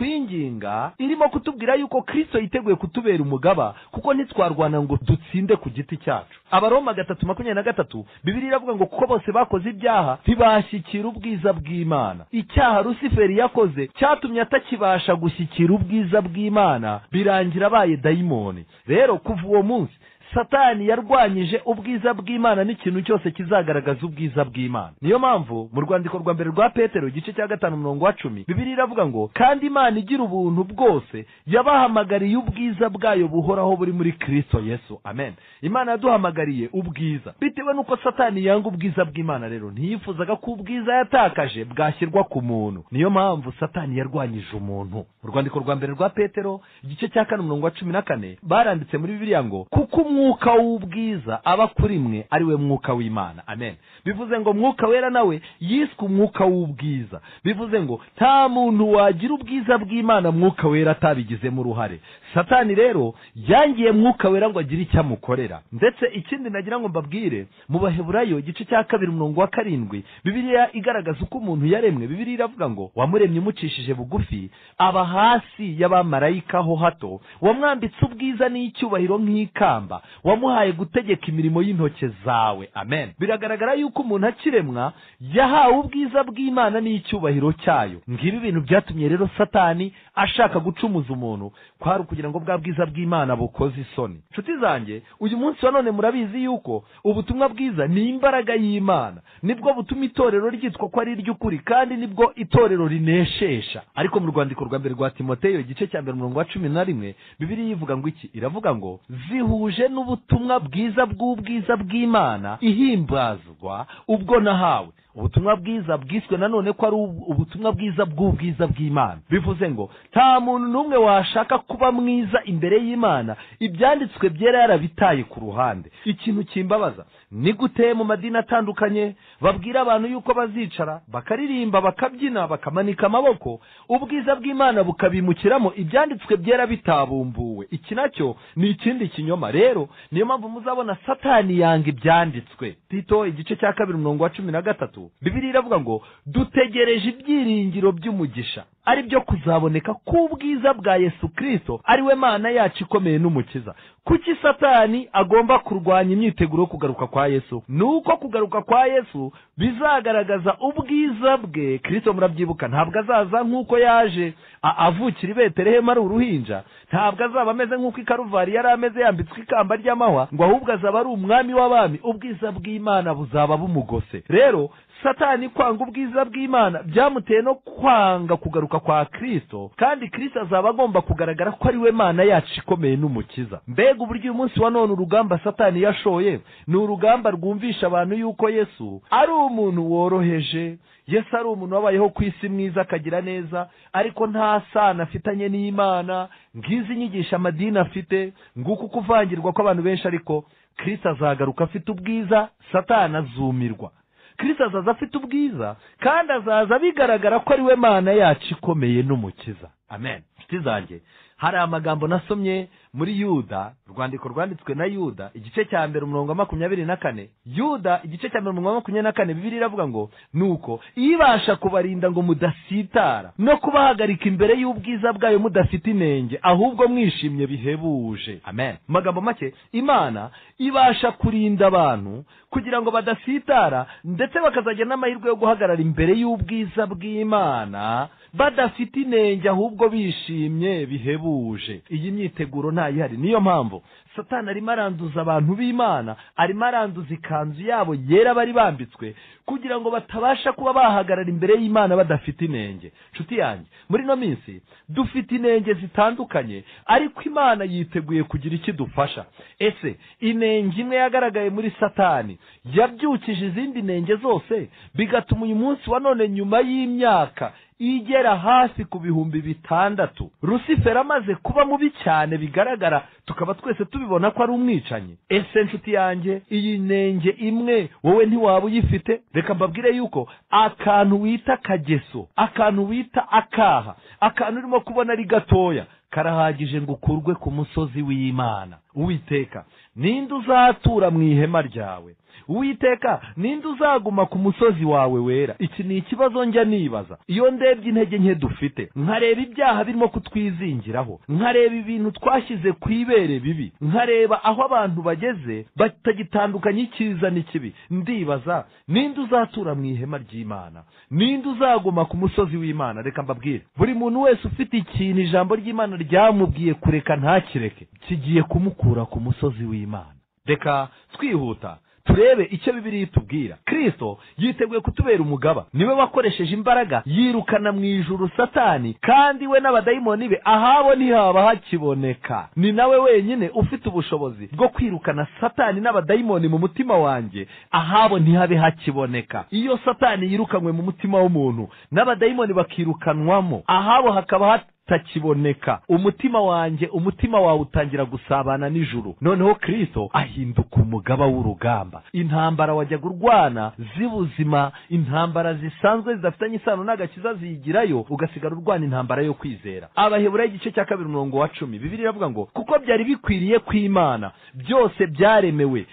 itwinginga irimo kutubwira yuko kirisito yiteguye kutubera umugaba kuko ntitwarwana ngo dutsinde ku giti cyacu abaroma gatatu makumyabiri na gatatu bibiri iravuga ngo kuko bose bakoze ibyaha ntibashyikira ubwiza bw'imana icyaha rusiferi yakoze cyatumye atakibasha gushyikira ubwiza bw'imana birangira abaye dayimoni rero kuva uwo munsi satani yarwanyije ubwiza bw'imana n'ikintu cyose kizagaragaza ubwiza bw'imana niyo mpamvu mu rwandiko rwa mbere rwa petero igice cya gatanu umurongo wa cumi bibiri iravuga ngo kandi imana igira ubuntu bwose yabahamagariye ubwiza bwayo buhoraho buri muri kirisito yesu amen imana yaduhamagariye ubwiza bitewe n'uko satani yanga ubwiza bw'imana rero ntiyifuzaga ko ubwiza yatakaje bwashyirwa ku muntu niyo mpamvu satani yarwanyije umuntu mu rwandiko rwa mbere rwa petero igice cya kane umurongo wa cumi na kane baranditse muri bibiriya ngo kuko umuntu umwuka w'ubwiza aba kuri mwe ari we mwuka w'imana amen bivuze ngo mwuka wera nawe yiswe umwuka w'ubwiza bivuze ngo nta muntu wagira ubwiza bw'imana mwuka wera atabigizemo uruhare satani rero yangiye mwuka wera ngo agire icyo amukorera ndetse ikindi nagira ngo mbabwire mu baheburayo igice cya kabiri umurongo wa karindwi bibiliya igaragaza uko umuntu yaremwe bibiliya iravuga ngo wamuremye umucishije bugufi aba hasi y'abamarayika ho hato wamwambitse ubwiza n'icyubahiro nk'ikamba wamuhaye gutegeka imirimo y'intoki zawe amen biragaragara yuko umuntu akiremwa yahawe ubwiza bw'imana n'icyubahiro cyayo ngibi ibintu byatumye rero satani ashaka gucumuza umuntu kwari ukugira ngo bwa bwiza bw'imana bukoze isoni nshuti zanjye uyu munsi wa none murabizi yuko ubutumwa bwiza ni imbaraga y'imana nibwo butuma itorero ryitwa ko ari iry'ukuri kandi nibwo itorero rineshesha ariko mu rwandiko rwa mbere rwa timoteyo igice cya mbere umurongo wa cumi na rimwe bibiri yivuga ngo iki iravuga ngo zihuje n'ubutumwa bwiza bw'ubwiza bw'imana ihimbazwa ubwo nahawe ubutumwa bwiza bwiswe nanone ko ari ubutumwa bwiza bw'ubwiza bw'imana bivuze ngo nta muntu n'umwe washaka kuba mwiza imbere y'imana ibyanditswe byera yarabitaye ku ruhande ikintu kimbabaza ni gute mu madini atandukanye babwira abantu yuko bazicara bakaririmba bakabyina bakamanika amaboko ubwiza bw'imana bukabimukiramo ibyanditswe byera bitabumbuwe iki nacyo ni ikindi kinyoma rero niyo mpamvu muzabona satani yanga ibyanditswe tito igice cya kabiri umurongo wa cumi na gatatu bibiri iravuga ngo dutegereje ibyiringiro by'umugisha ari byo kuzaboneka k'ubwiza bwa yesu kirisito ari we mana yacu ikomeye n'umukiza kuki satani agomba kurwanya imyiteguro yo kugaruka kwa yesu ni uko kugaruka kwa yesu bizagaragaza ubwiza bwe kirisito murabyibuka ntabwo azaza nk'uko yaje avukira i beterehemu ari uruhinja ntabwo azaba ameze nk'uko ikaruvari yari ameze yambitswe ikamba ry'amahwa ngo ahubwo azaba ari umwami w'abami ubwiza bw'imana buzaba bumugose rero satani kwanga ubwiza bw'imana byamuteye no kwanga kugaruka kugaruka kwa kristo kandi kristo azaba agomba kugaragara ko ari we mana yacu ikomeye n'umukiza mbega uburyo uyu munsi wa none urugamba satani yashoye ni urugamba rwumvisha abantu yuko yesu ari umuntu woroheje yesu ari umuntu wabayeho ku isi mwiza akagira neza ariko nta sano afitanye n'imana ngizi inyigisha amadini afite nguko uko uvangirwa kw'abantu benshi ariko kristo azagaruka afite ubwiza satani azumirwa kristo azaza afite ubwiza kandi azaza bigaragara ko ari we mana yacu ikomeye n'umukiza amen inshuti zanjye hari amagambo nasomye muri yuda urwandiko rwanditswe na yuda igice cya mbere umurongo wa makumyabiri na kane yuda igice cya mbere umurongo wa makumyabiri na kane bibiri iravuga ngo nuko ibasha kubarinda ngo mudasitara no kubahagarika imbere y'ubwiza bwayo mudafite inenge ahubwo mwishimye bihebuje amen mu magambo make imana ibasha kurinda abantu kugira ngo badasitara ndetse bakazagira n'amahirwe yo guhagarara imbere y'ubwiza bw'imana badafite inenge ahubwo bishimye bihebuje iyi myiteguro ntayihari niyo mpamvu satani arimo aranduza abantu b'imana arimo aranduza ikanzu yabo yera bari bambitswe kugira ngo batabasha kuba bahagarara imbere y'imana badafite inenge nshuti yanjye muri ino minsi dufite inenge zitandukanye ariko imana yiteguye kugira icyo idufasha ese inenge imwe yagaragaye muri satani yabyukije izindi nenge zose bigatuma uyu munsi wa none nyuma y'imyaka igera hasi ku bihumbi bitandatu rusiferi amaze kuba mubi cyane bigaragara tukaba twese tubibona ko ari umwicanyi ese nshuti yanjye iyi nenge imwe wowe ntiwaba uyifite reka mbabwire yuko akantu wita kageso akantu wita akaha akantu urimo kubona ari gatoya karahagije ngo ukurwe ku musozi w'imana uwiteka ninde uzatura mu ihema ryawe uwiteka ninde uzaguma ku musozi wawe wera iki ni ikibazo njya nibaza iyo ndebye intege nke dufite nkareba ibyaha birimo kutwizingiraho nkareba ibintu twashyize ku ibere bibi nkareba aho abantu bageze batagitandukanya icyiza n'ikibi ndibaza ninde uzatura mu ihema ry'imana ninde uzaguma ku musozi w'imana reka mbabwire buri muntu wese ufite ikintu ijambo ry'imana ryamubwiye kureka ntakireke kigiye kumukura ku musozi w'imana reka twihuta turebe icyo bibiri itubwira kristo yiteguye kutubera umugaba niwe wakoresheje imbaraga yirukana mu ijuru satani kandi we n'abadayimoni be ahabo ntihaba hakiboneka ni nawe wenyine ufite ubushobozi bwo kwirukana satani n'abadayimoni mu mutima wanjye ahabo ntihabe hakiboneka iyo satani yirukanywe mu mutima w'umuntu n'abadayimoni bakirukanwamo ahabo hakaba hat utakiboneka umutima wanjye umutima wawe utangira gusabana n'ijuru noneho kristo ahinduka umugaba w'urugamba intambara wajyaga urwana z'ubuzima intambara zisanzwe zidafitanye isano n'agakiza ziyigirayo ugasigara urwana intambara yo kwizera abaheburayo igice cya kabiri umurongo wa cumi bibiri iravuga ngo kuko byari bikwiriye kw'imana byose byaremewe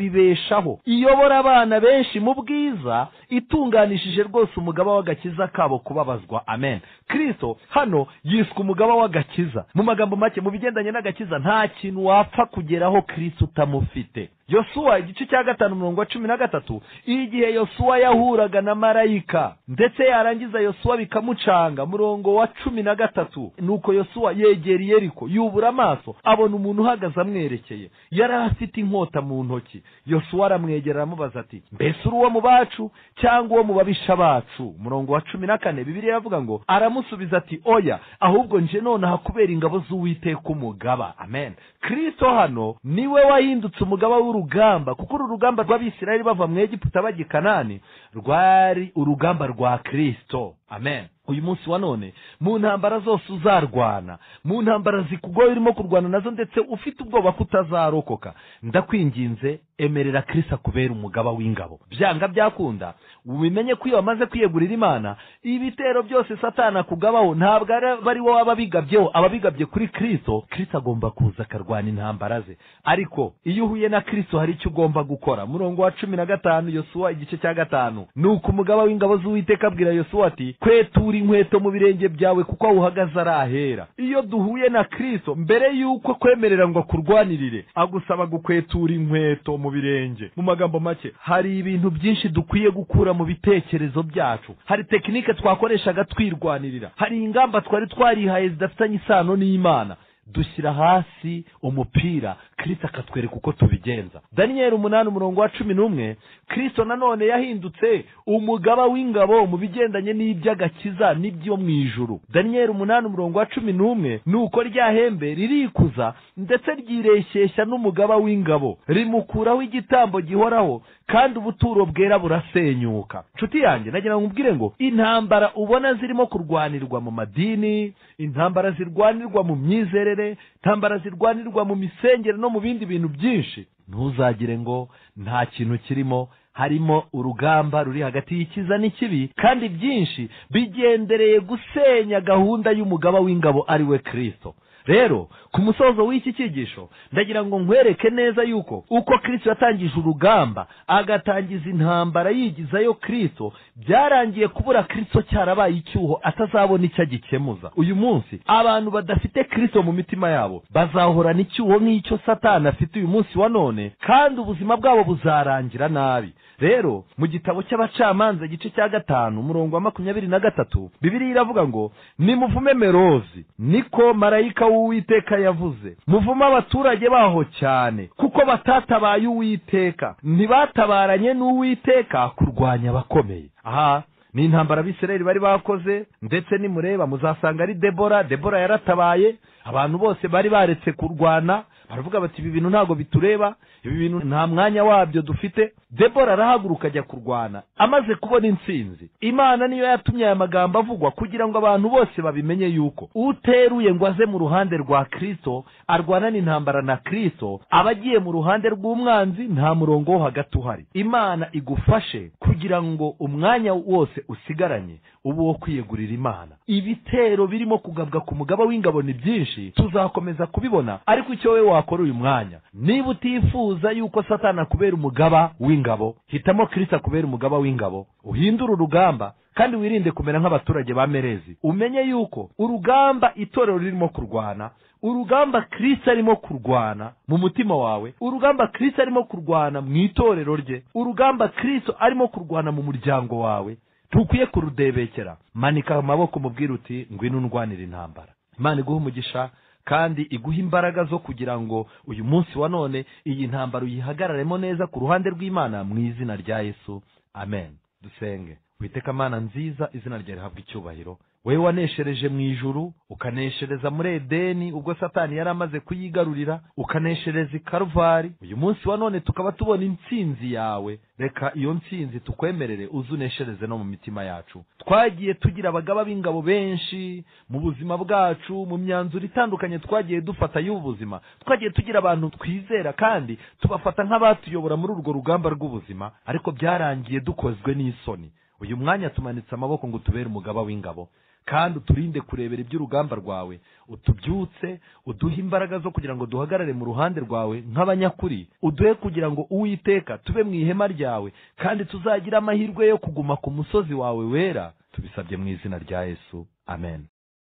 ikabibeshaho iyobora abana benshi mu bwiza itunganishije rwose umugaba w'agakiza kabo kubabazwa amen kristo hano yiswe umugaba w'agakiza mu magambo make mu bigendanye n'agakiza nta kintu wapfa kugeraho kirisi utamufite yosuwa igice cya gatanu mirongo cumi na gatatu igihe yosuwa yahuraga na marayika ndetse yarangiza yosuwa bikamucanga murongo wa cumi na gatatu nuko yosuwa yegera eriko yubura amaso abona umuntu uhagaze amwerekeye yari afite inkota mu ntoki yosuwa aramwegera aramubaza ati mbese uri uwo mu bacu cyangwa uwo mu babisha bacu murongo wa cumi na kane bibiri iravuga ngo aramusubiza ati oya ahubwo nje nonaha kubera ingabo z'uwiteka umugaba amen kristo hano niwe wahindutse umugaba w'uru urugamba kuko uru rugamba rw'abisirayeli bava mu egiputa bajya i kanani rwari urugamba rwa kristo amen uyu munsi wa none mu ntambara zose uzarwana mu ntambara zikugoye urimo kurwana nazo ndetse ufite ubwoba ko utazarokoka ndakwinginze emerera kirisa kubera umugaba w'ingabo byanga byakunda ubimenye ko iyo wamaze kwiyegurira imana ibitero byose satana kugabaho ntabwo ari wowe aba bigabyeho aba bigabye kuri kirisito kirisito agomba kuza akarwana intambara ze ariko iyo uhuye na kirisito hari icyo ugomba gukora murongo wa cumi na gatanu yosuwa igice cya gatanu ni uko umugaba w'ingabo z'uwiteka abwira yosuwa ati kwetura inkweto mu birenge byawe kuko aho uhagaze ari ahera iyo duhuye na kirisito mbere y'uko kwemerera ngo akurwanirire agusaba gukwetura inkweto mu birenge mu magambo make hari ibintu byinshi dukwiye gukura mu bitekerezo byacu hari tekinike twakoreshaga twirwanirira hari ingamba twari twarihaye zidafitanye isano n'imana dushyira hasi umupira kirisito akatwereka uko tubigenza daniyeli umunani umurongo wa cumi n'umwe kirisito nanone yahindutse umugaba w'ingabo mu bigendanye n'iby'agakiza n'ibyo mu ijuru daniyeli umunani umurongo wa cumi n'umwe ni uko rya hembe ririkuza ndetse ryireshyeshya n'umugaba w'ingabo rimukuraho igitambo gihoraho kandi ubuturo bwera burasenyuka nshuti yanjye nagira ngo nkubwire ngo intambara ubona zirimo kurwanirwa mu madini intambara zirwanirwa mu myizerere intambara zirwanirwa mu misengere no mu bindi bintu byinshi ntuzagire ngo nta kintu kirimo harimo urugamba ruri hagati y'ikiza n'ikibi kandi byinshi bigendereye gusenya gahunda y'umugaba w'ingabo ari we kirisito rero ku musozo w'iki cyigisho ndagira ngo nkwereke neza yuko uko kirisito yatangije urugamba agatangiza intambara yigizayo kirisito byarangiye kubura kirisito cyarabaye icyuho atazabona icyo agikemuza uyu munsi abantu badafite kirisito mu mitima yabo bazahorana icyuho nk'icyo satani afite uyu munsi wa none kandi ubuzima bwabo buzarangira nabi rero mu gitabo cy'abacamanza igice cya gatanu umurongo wa makumyabiri na gatatu bibiri iravuga ngo nimuvume merozi niko marayika w'uwiteka yavuze muvume abaturage baho cyane kuko batatabaye uwiteka ntibatabaranye n'uwiteka kurwanya abakomeye aha ni intambara abisirayeli bari bakoze ndetse nimureba muzasanga ari debora debora yaratabaye abantu bose bari baretse kurwana baravuga bati ibi bintu ntabwo bitureba ibi bintu nta mwanya wabyo dufite debora arahaguruka ajya kurwana amaze kubona intsinzi imana niyo yatumye aya magambo avugwa kugira ngo abantu bose babimenye yuko uteruye ngo aze mu ruhande rwa kirisito arwanana intambara na kirisito aba agiye mu ruhande rw'umwanzi nta murongo wo hagati uhari imana igufashe kugira ngo umwanya wose usigaranye uba uwo kwiyegurira imana ibitero birimo kugabwa ku mugaba w'ingabo ni byinshi tuzakomeza kubibona ariko icyo wowe wakora uyu mwanya niba utifuza yuko satana kubera umugaba w'ingabo hitamo kirisita kubera umugaba w'ingabo uhindure urugamba kandi wirinde kumera nk'abaturage ba merezi umenye yuko urugamba itorero ririmo kurwana urugamba kirisita arimo kurwana mu mutima wawe urugamba kirisita arimo kurwana mu itorero rye urugamba kirisita arimo kurwana mu muryango wawe ntukwiye kurudebekera manika amaboko mubwire uti ngwino ndwanira intambara imana iguha umugisha kandi iguha imbaraga zo kugira ngo uyu munsi wa none iyi ntambaro uyihagararemo neza ku ruhande rw'imana mu izina rya yesu amen dusenge witeka amana nziza izina rya rihabwa icyubahiro wowe waneshereje mu ijuru ukaneshereza muri edeni ubwo satani yari amaze kuyigarurira ukaneshereza i karuvari uyu munsi wa none tukaba tubona intsinzi yawe reka iyo ntsinzi tukwemerere uze uneshereze no mu mitima yacu twagiye tugira abagaba b'ingabo benshi mu buzima bwacu mu myanzuro itandukanye twagiye dufata y'ubu buzima twagiye tugira abantu twizera kandi tubafata nk'abatuyobora muri urwo rugamba rw'ubuzima ariko byarangiye dukozwe n'isoni uyu mwanya tumanitse amaboko ngo utubere umugaba w'ingabo kandi uturinde kurebera iby'urugamba rwawe utubyutse uduhe imbaraga zo kugira ngo duhagarare mu ruhande rwawe nk'abanyakuri uduhe kugira ngo uwiteka tube mu ihema ryawe kandi tuzagire amahirwe yo kuguma ku musozi wawe wera tubisabye mu izina rya yesu amen